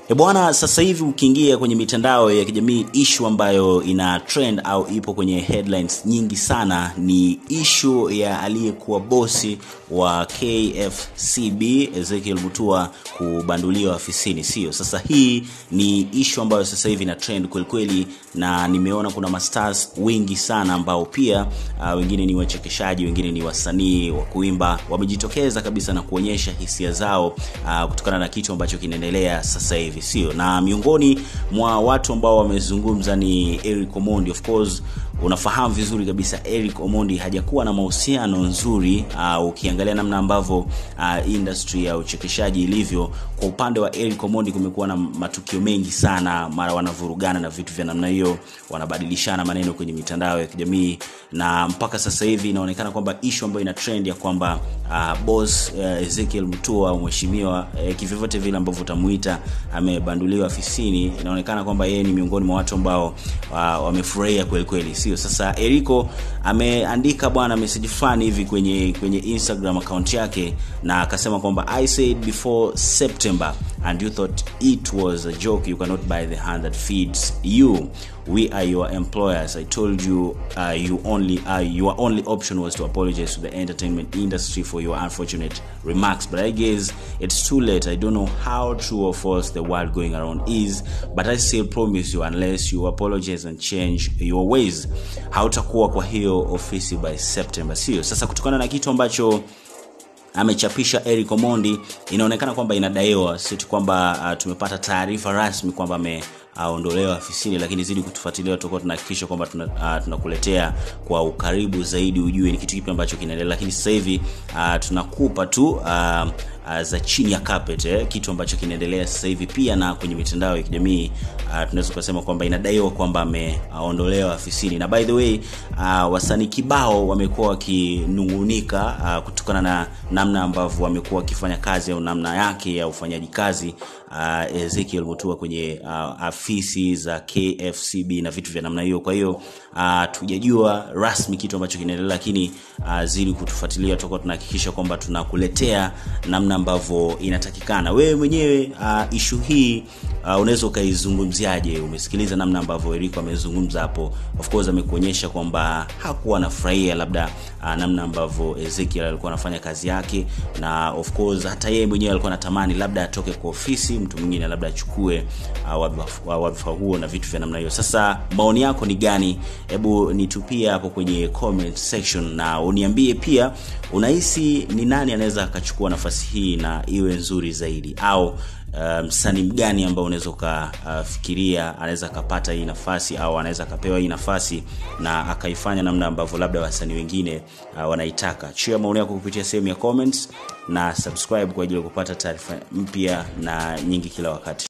E bwana, sasa hivi ukiingia kwenye mitandao ya kijamii, ishu ambayo ina trend au ipo kwenye headlines nyingi sana ni ishu ya aliyekuwa bosi wa KFCB Ezekiel Mutua kubanduliwa afisini, sio? Sasa hii ni ishu ambayo sasa hivi ina trend kwelikweli, na nimeona kuna mastars wengi sana ambao pia uh, wengine ni wachekeshaji, wengine ni wasanii wa kuimba, wamejitokeza kabisa na kuonyesha hisia zao uh, kutokana na kitu ambacho kinaendelea sasa hivi sio na miongoni mwa watu ambao wamezungumza ni Eric Omondi of course unafahamu vizuri kabisa Eric Omondi hajakuwa na mahusiano nzuri uh, ukiangalia namna ambavyo uh, industry ya uchekeshaji ilivyo kwa upande wa Eric Omondi kumekuwa na matukio mengi sana mara wanavurugana na vitu vya namna hiyo wanabadilishana maneno kwenye mitandao ya kijamii na mpaka sasa hivi inaonekana kwamba ishu ambayo ina trend ya kwamba uh, boss uh, Ezekiel Mutua mheshimiwa uh, kivyovyote vile ambavyo utamuita amebanduliwa afisini inaonekana kwamba yeye ni miongoni mwa watu ambao uh, wamefurahia kweli kweli sio sasa Eriko ameandika bwana message fulani hivi kwenye kwenye Instagram account yake na akasema kwamba I said before September and you thought it was a joke you cannot buy the hand that feeds you we are your employers i told you uh, you only uh, your only option was to apologize to the entertainment industry for your unfortunate remarks but i guess it's too late i don't know how true or false the word going around is but i still promise you unless you apologize and change your ways hautakuwa kwa hiyo ofisi by september sio sasa kutokana na kitu ambacho amechapisha Eric Omondi inaonekana kwamba inadaiwa si tu kwamba uh, tumepata taarifa rasmi kwamba ame aondolewa afisini lakini zidi kutufuatilia tutakuwa tunahakikisha kwamba tunakuletea tuna kwa ukaribu zaidi ujue ni kitu kipi ambacho kinaendelea lakini sasa hivi uh, tunakupa tu uh, uh, za chini ya carpet eh, kitu ambacho kinaendelea sasa hivi pia na kwenye mitandao ya kijamii uh, tunaweza kusema kwamba inadaiwa kwamba ameondolewa afisini na by the way uh, wasanii kibao wamekuwa wakinungunika uh, kutokana na namna ambavyo wamekuwa wakifanya kazi au namna yake ya ufanyaji kazi uh, Ezekiel Mutua kwenye uh, afisi za KFCB na vitu vya namna hiyo. Kwa hiyo uh, tujajua rasmi kitu ambacho kinaendelea, lakini uh, zidi kutufuatilia, tutakuwa tunahakikisha kwamba tunakuletea namna ambavyo inatakikana. Wewe mwenyewe uh, ishu hii uh, unaweza ukaizungumziaje? Umesikiliza namna ambavyo Eriko amezungumza hapo, of course amekuonyesha kwamba hakuwa anafurahia labda uh, namna ambavyo Ezekiel alikuwa anafanya kazi yake, na of course hata yeye mwenyewe alikuwa anatamani labda atoke kwa ofisi, mtu mwingine labda achukue uh, wadhifa huo na vitu vya namna hiyo. Sasa maoni yako ni gani? Hebu nitupie hapo kwenye comment section na uniambie pia unahisi ni nani anaweza akachukua nafasi hii na iwe nzuri zaidi au msanii um, mgani ambao unaweza ukafikiria uh, anaweza akapata hii nafasi au anaweza akapewa hii nafasi na akaifanya namna ambavyo labda wasanii wengine uh, wanaitaka chia maoni yako kupitia sehemu ya comments na subscribe kwa ajili ya kupata taarifa mpya na nyingi kila wakati